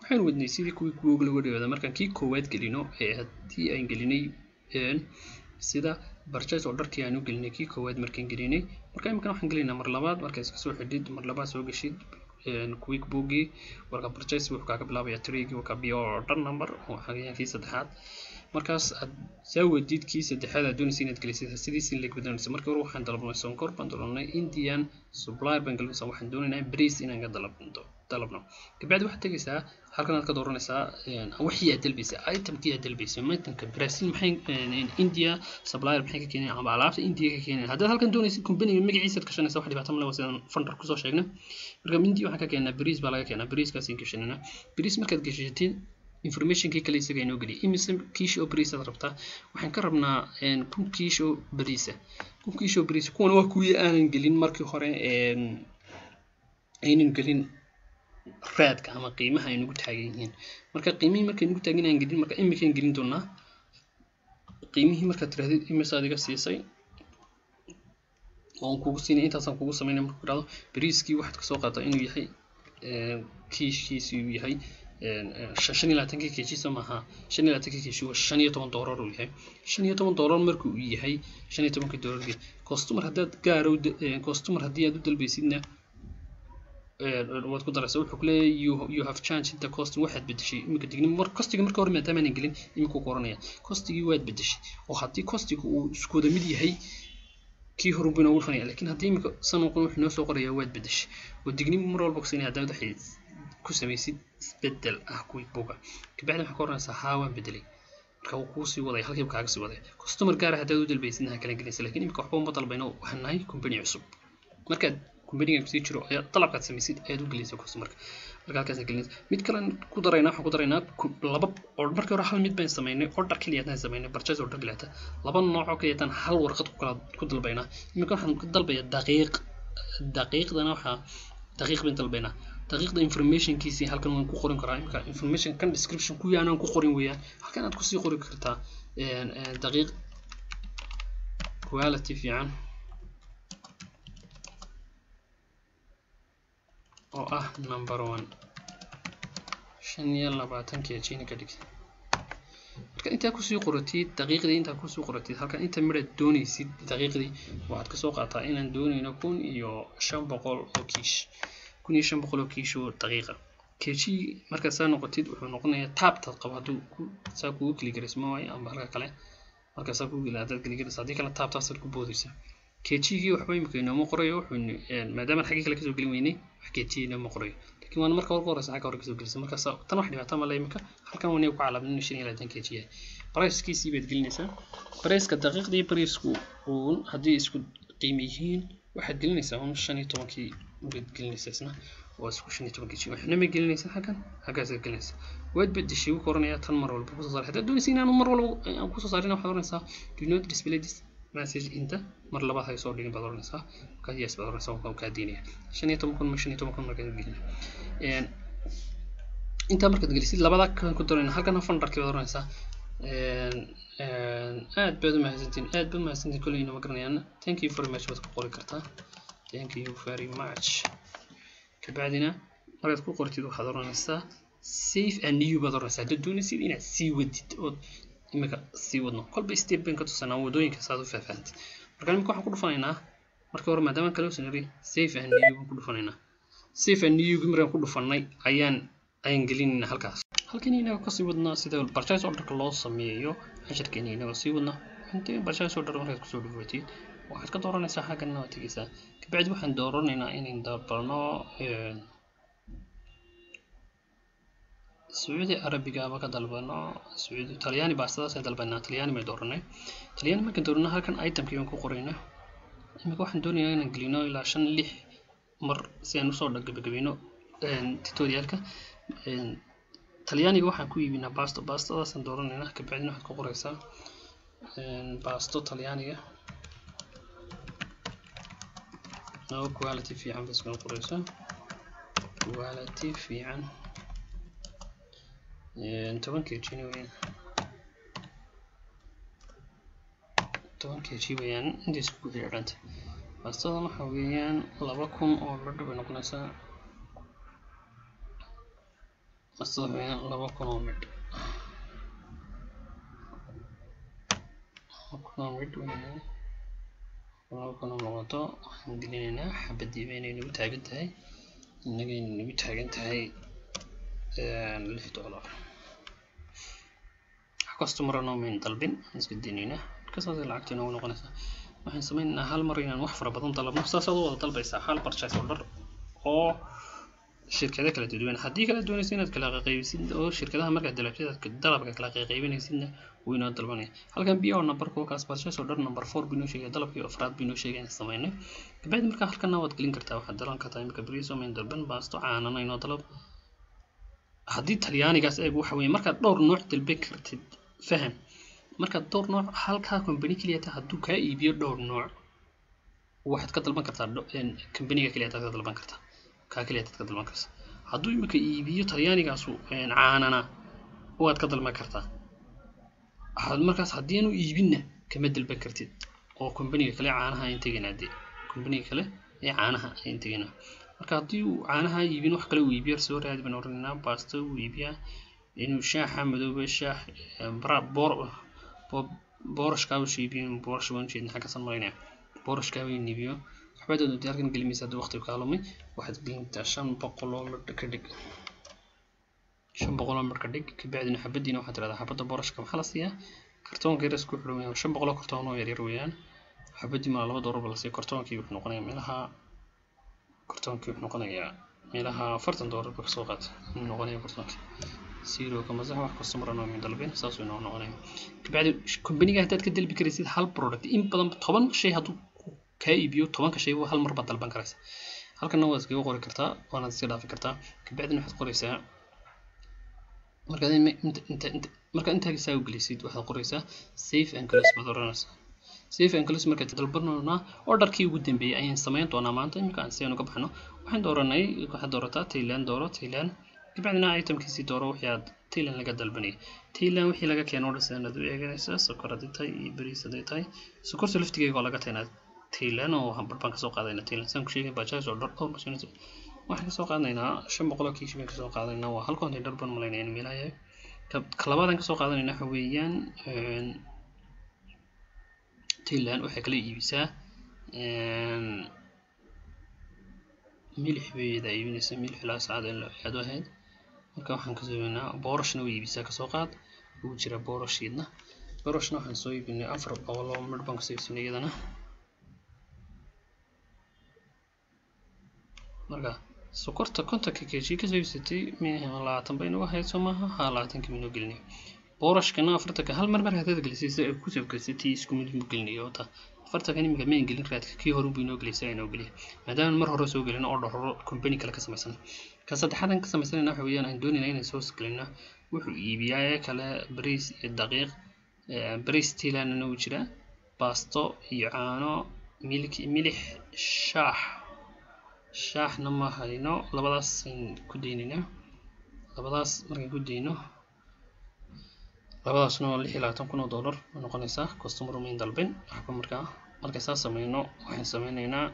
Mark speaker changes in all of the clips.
Speaker 1: waxaynu wadnay sidii kuwii google uga dhawaada markaan kii koowaad gelino ee haddii aan gelinay sida purchase orderkii aan u gelinay kii koowaad markaan gelinay marka iminkan waxaan gelinaynaa mar labaad marka iska soo xidhid mar labaad soo geshid quick bookii warka purchase wuxuu kaaga bilaabaya trigii warka bio order number oo xagayaan kii saddexaad markaas aad saa weydiid kii saddexaad aad doonaysa inaad gelisid sidiisin leeg badanaysa markii hore waxaan dalabnay sonkor baan dalabnay indian supplier baan gelinaysa waxaan doonaynaa breeze inaan ka dalabno dalabno kabacdi waxaad tegaysaa halkan aad ka dooranaysaa wixii aad dalbaysa itemkii aad dalbaysa itemka brazil maxay india supplier maxay ka keeneen ama alaabta india ka keeneen haddaad halkan doonaysid companiga magaciisa aad gashanaysa wax dhibaato male waa sidaan fundar kusoo sheegnay marka india waxaan ka keenaa breeze baa laga keenaa breezekaasaan gashanayna breeze markaad gashatid informationkii kale isaga inoo geliya imise kiish oo bariis aad rabtaa waxaan ka rabnaa kun kiish oo bariisa kun kiish oo bariisa kuwan waa kuwii aanan gelin markii hore aynan gelin raadka ama qiimaha ay nagu taagan yihiin marka qiimihii markay nagu taagan aan gelin marka imikaan gelin doonaa qiimihii markaad tirahdid imise adiga siisay oon kugu siinay intaasaan kugu samaynay markuu dhahdo bariiskii waxaad kasoo qaataa inuu yahay kiishkiisi uu yahay shan iyo labaatankii keejiisa maaha shan iyo labaatankii keeji waa shan iyo toban doolar uu yahay shan iyo toban doolar marka uu yahay shan iyo tobankii doolarkii customer haddaad gaaro customer haddii aad u dalbaysidna waad ku daraysaa wuxuu ku leeyahay you, you have changed the cost waxaad bedeshay iminka digni mar costiga marka hore maadaama aanan gelin iminku ku oranaya costigii waad bedeshay oo haddii costiga uu isku wada mid yahay kii hore buu inoogu dhufanaya laakiin haddii imika sanadkan wuxuu inoo soo qorayaa waad bedeshay oo digni mar walba kusinaya haddaad waxay ku samaysid isbedel ah kuwii buga kabacdi waxaa ka oranaysaa haa waan bedelay marka wuu kuu sii wadaya halkiiba kaaga sii wadaya customer gaara haddaad u dalbaysidna ha kala gelinaysa lakiin imika waxba uma dalbayno waxaan nahay company cusub markaad companigan kusii jiro ayaa dalabkaad samaysid ayaad u gelinaysa customerka marka halkaas gelinaysa mid kale ku daraynaa waxaan ku daraynaa laba markii hore hal mid baan samaynay order keliyataan samaynay purchase order keliyataan laba noocoo keliyataan hal warqad ku kala ku dalbaynaa iminka waxaan ku dalbayaa daqiiq daqiiqdana waxaa daqiiq baan dalbaynaa daqiiqda informationkiisii halkan waan ku qorin karaa imika information kan description kuwii aanan ku qorin weeyaan halkan aad kusii qori kartaa daqiiq quality fiican oo ah number one shan iyo labaatan kejina ka dhig marka intaa kusii qoratid daqiiqdii intaa kusii qoratid halkan inta midhaad doonaysid daqiiqdii waxaad kasoo qaataa inaan doonayno kun iyo shan boqol oo kiish kun iyo shan boqol oo kiish oo daqiiqa keji markaad saa noqotid wuxuu noqonayaa taabtaad qabo hadduu ku saa kugu keligarisma waayo ama halka kale markaa saa kugu hadaad keligaris haddii kale taabtaasaad ku boodaysaa kejigii waxba imika inooma qorayo wuxuu maadaama xaggii kale kasoo gelin weynay wax keji inooma qorayo laakiin waana marka ugu horeysa xagga hore kasoo gelisa markaas tan wax dhibaato male imika halkan wana ku calaamad shan iyo labaatan keji yahay barayskiisii baad gelinaysaa barayska daqiiqdii baraysku uun haddii isku qiimo yihiin waxaad gelinaysaa un shan iyo tobankii baad gelinaysaa isna waa isku shan iyo toban keji waxna ma gelinaysaa halkan halkaasaad gelinaysaa waad bedeshay wuu koranayaa tan mar walba kusoo saaray haddaad doonaysa inaan mar walba aan kusoo saarin waxaad oranaysaa do not display this message inta mar labaad hay soo dhigin baad oranaysaa markaas yes baad oranaysaa waa kaa diinaya shan iyo toban kun ma shan iyo toban kun markaad gelin intaa markaad gelisid labada kan ku darayna halkan fundarkii baad oranaysaa aad baad umahadsantiin aad baad umahadsantiin kolley inama garanayaan thank you very much baad ku qori kartaa thank you very much kabacdina markaad ku qortid waxaad oranaysaa safe and new baad oranaysaa haddaad doonaysid inaad sii wadid ood imika sii wadno kolba step bayn ka tusanaa wadooyinka saad u faahfaahantid marka imika waxaan ku dhufanaynaa markii hore maadaama kale usan iri safe and new baan ku dhufanaynaa safe and new markaan ku dhufanay ayaan ayaan gelinaynaa halkaas halkan inaga kasii wadnaa sida purchase orderka loo sameeyo casharkeena inaga sii wadnaa intii purchase order markaad kusoo dhufatid waxaad ka dooranaysaa xaggana waad tegeysaa kabacdi waxaan dooranaynaa inayn dalbano sacuudi carabiga ama ka dalbano sacuudi talyaani baastadaas ay dalbanaa talyaani may dooranay talyaani markaan doorano halkan itemkii baan ku qoraynaa imika waxaan doonayaa inaan gelino ilaa shan lix mar si aan usoo gabagabeyno tutorialka talyaaniga waxaan ku iibinaa basto bastadaasaan dooranaynaa kabacdina waxaad ku qoraysaa basto talyaaniga oo quality fiican bas baan qoraysaa quality fiican toban kg weyaan toban kg weyaan inta isku xidhanta bastadan waxa weeyaan laba kun oo ladho bay noqonaysaa masaxweyn laba kun oo midh laba kun oo midh weynaa laba kun oo noqoto waxaan gelinaynaa xabadii ba inay nagu taagan tahay innaga inay nagu taagan tahay lix dollar wax customer noo mayn dalbin aan iska daynaynaa markasaas lacagta inoogu noqonaysaa waxaan sameynaynaa hal mar inaan wax fara badan dalabno saasaad u wada dalbaysaa hal purchase order oo shirkado kala duwan haddii kala doonaysa inaad kala qaybisid oo shirkadaha markaad dalabtid aad dalabka kala qaybinaysidna wuu inoo dalbanaya halkan bio numberka kaas purchase order number four binoo sheegaya dalabkii afraad binoo sheegaya sameynay kabacdi markaa halkana waad gelin kartaa waxaad dalan kartaa imika briso main dalban baasto caanana inoo dalab haddii talyaanigaas eeg waxa weeye markaad dhowr nooc dalban kartid faham markaad dhowr nooc halkaa company keliyata hadduu kaa iibiyo dhowr nooc waxaad ka dalban kartaa companiga keliyataad ka dalban kartaa kaa keliyataad ka dalban kartaa hadduu imika iibiyo talyaanigaasu caanana waad ka dalban kartaa markaas haddii aanu iibinna kama dalban kartid oo companiga kale caanaha ayn tegaynaa dee companiga kale ee caanaha ayn tegaynaa marka haddii uu caanaha iibin wax kale uu iibiyo soo raadi baan oranaynaa baasto uu iibiyaa inuu shaaxa madoobe shaax boorashkaa uu iibiyo boorash baan ujeedna xaggasan malaynaya boorashkaa uu iibiyo waxbaad doontaa halkan gelimaysa haddii waqtiga kaa lumay waxaad gelintaa shan boqol oo midh ka dhig shan boqol oo midh ka dhig kabacdina xabadiina waxaad tirahdaa xabadda boorashka maxaa la siiyaa kartoonka yar isku xidhan weeyaan shan boqol oo kartoon oo yaryar weeyaan xabadii maa laba doolar ba la siiya kartoonkii wuxuu noqonayaa meelaha kartoonkii wuxuu noqonayaa meelaha afartan doolar ba kasoo qaata inuu noqonaya kartoonkii zero ka masax wax customer anoo min dalbin saasuu inoo noqonaya kabacdi companiga haddaad ka dalbi karaysid hal product in badan toban shay hadduu kaa iibiyo tobanka shay hal mar baad dalban karaysa halkana waad iskaga qori kartaa waanaad iska dhaafi kartaa kabacdina waxaad qoraysaa markaad markaad intaa saa u gelisid waxaad qoraysaa safe and close baad oranaysaa safe and close markaad dalbanonaa orderkii ugu dambeeyay ayaan samayn doonaa maanta iminka aan si aan uga baxno waxaan dooranay waxaad doorataa thailand dooro thailand kabacdina itemkiisii dooro wixii aad thailand laga dalbanayay thailand wixii laga keeno order sidaan aad u eeganaysaa sokor haddii tahay iyo bariis hadday tahay sokorta laftigeega oo laga taynaa thailand oo hambar baan kasoo qaadayna thailand saan ku sheegay bajaaj oo dhowr masuunaysa waxaan kasoo qaadanaynaa shan boqol oo kiish baan kasoo qaadanaynaa waa hal container baan malaynaya in meelaha yahay ka labaadaan kasoo qaadanayna waxa weeyaan thailand waxay kala iibisaa milix bayda iibinaysa milix ilaa saacad in aad u ahayd marka waxaan kasoo iibinaa boorashna way iibisaa kasoo qaad ugu jira boorashiidna boorashna waxaan soo iibinay afar boqol oo midh baan kasoo iibsanay iyadana marka sokorta kontonka kg kasoo iibsatay labaatan bay nagu ahayd soo maaha haa labaatanka minoo gelinay boorashkana afartanka hal mar mar haddaad gelisay si ay kusoo gelisatay isku mid mu gelinayo wata afartankan iminka mayn gelin raadka kii hore buu inoo gelisay inoo geliya maadaama mar hore soo gelin oo dhahoro company kale ka samaysan ka saddexaadan ka samaysanayna waxa weeyaan aan doonayna inaan soo gelino wuxuu iibiyaa ee kale bariis iyo daqiiq bariis tiilanana uu jira baasto iyo caano milk milix shaax shaaxna ma hayno labadaas ayn ku daynaynaa labadaas markaan ku dayno labadaasna waa lix iyo labaatan kun oo dollar ma noqonaysaa customer main dalbin waxba markaa marka saa sameyno waxaan sameynaynaa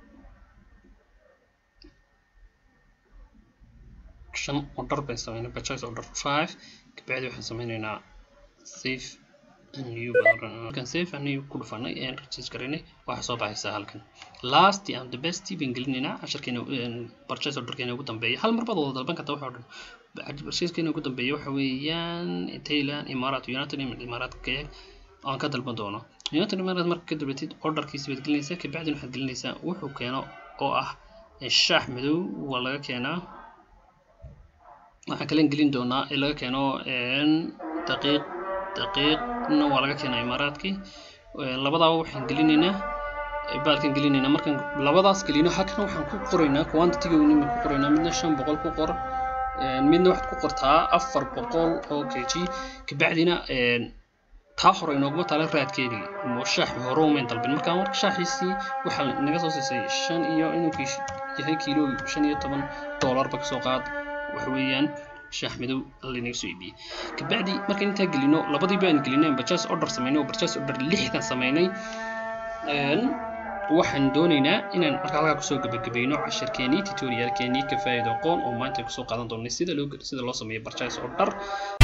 Speaker 1: shan order baan sameynay purchase order five kabacdi waxaan sameynaynaa safe and new markaan safe and new ku dhufanay aan register garaynay waxaa soo baxaysaa halkan last and the best baan gelinaynaa casharkeena purchase orderkeena ugu dambeeya hal mar baad wada dalban karta waxa oo dhan purchasekeena ugu dambeeya waxa weeyaan thailand imaaraat united imaaraat keeg aan ka dalban doono united imaaraat marka ka dalbatid orderkiisa baad gelinaysaa kabacdina waxaad gelinaysaa wuxuu keeno oo ah shaax madow waa laga keenaa waxaan kalen gelin doonaa ee laga keeno daqiiq daqiiqna waa laga keenaa imaaraadkii labadaaba waxaan gelinaynaa baalkan gelinaynaa markaan labadaas gelino halkan waxaan ku qoraynaa quantity-ga weynin baan ku qoraynaa midna shan boqol ku qor midna waxaad ku qortaa afar boqol oo kg kabacdina taa hore inooguma taala raadkeedii shaaxi hore umayn dalbin markaa marka shaaxiisii waxaa naga soo siisay shan iyo inuu kiish yahay kiilo shan iyo toban doolarba kasoo qaad waxa weeyaan shaax madow lanaga soo iibiyey kabacdi markaan intaa gelino labadii baan gelinay purchase order samaynay oo purchase order lixdan samaynay waxaan doonaynaa inaan marka halkaa kusoo gabagabayno cashirkeenii tutorialkeenii ka faa'iido aqoon oo maanta kusoo qaadan doonay sida loo sida loo sameeyo barjays oo dhar